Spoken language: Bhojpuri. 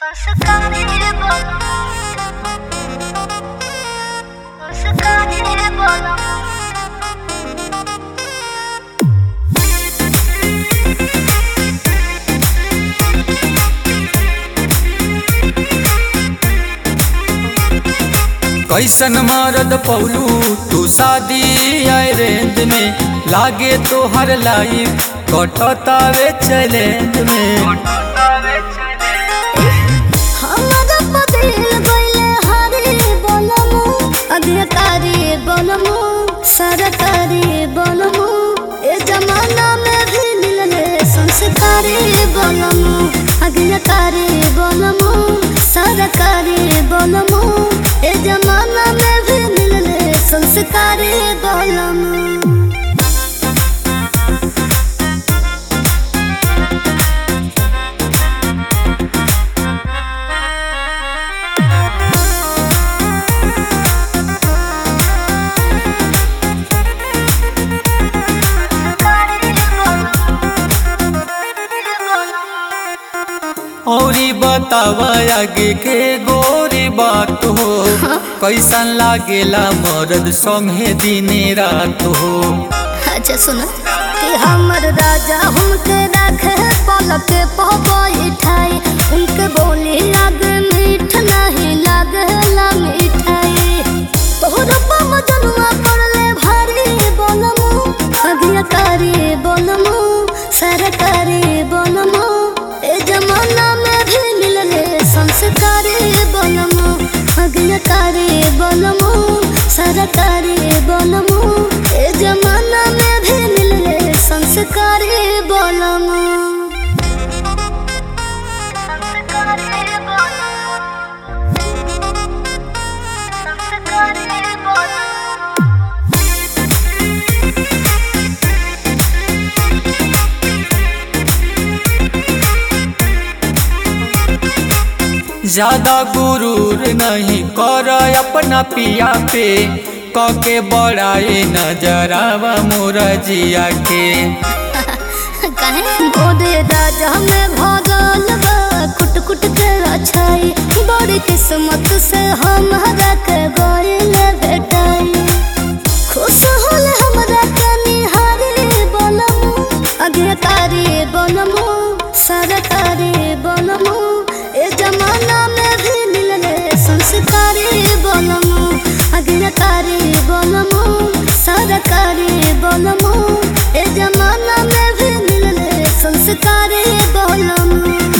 Oscar bana Oscar bana कैसन मरद पौलू तू शादी आए रेंज में लागे तो हर लाइफ कटतावे चैलेंज में हमरा पदिल गइले हरे बनमु अग्रकारी बनमु सरकारी बनमु ए जमाना में भी मिलले संस्कारी बनमु अग्रकारी बनमु सरकारी बनमु ए जमाना में भी मिलले संस्कारी बनमु औरी बतावा आगे के गोरी बात हो कैसन लागेला मरद संगे दिने रात हो अच्छा सुनो कि हमर राजा हमके रखे पलक पे बैठाई उनके बोली लाग मीठ नहीं लागला मिठाई तोहर पम जनुआ पड़ले भारी बोलमु अभियकारी बोलमु सरकारी बोलमु ए जमाना में भी मिलले संस्कारी बोलमु अभियकारी बोलमु सरकारी बोलमु ए जमाना में भी मिलले संस्कारी बोलमु संस्कारी बोलमु संस्कारी बोलमु ज्यादा गुरूर नहीं कर अपना पिया पे कके बड़ाए नजरावा मोरा जिया के कहे गोदे राजा में भगल बा कुट कुट के अच्छाई बड़ी किस्मत से हमारा के गइल बेटाई खुश होल हमरा के निहारी बनमु अग्रकारी बनमु सरकारी बनमु ए जमाना में भी मिलले संस्कारी बनमु अग्रकारी बनमु सरकारी बनमु ए जमाना में भी मिलले संस्कारी बनमु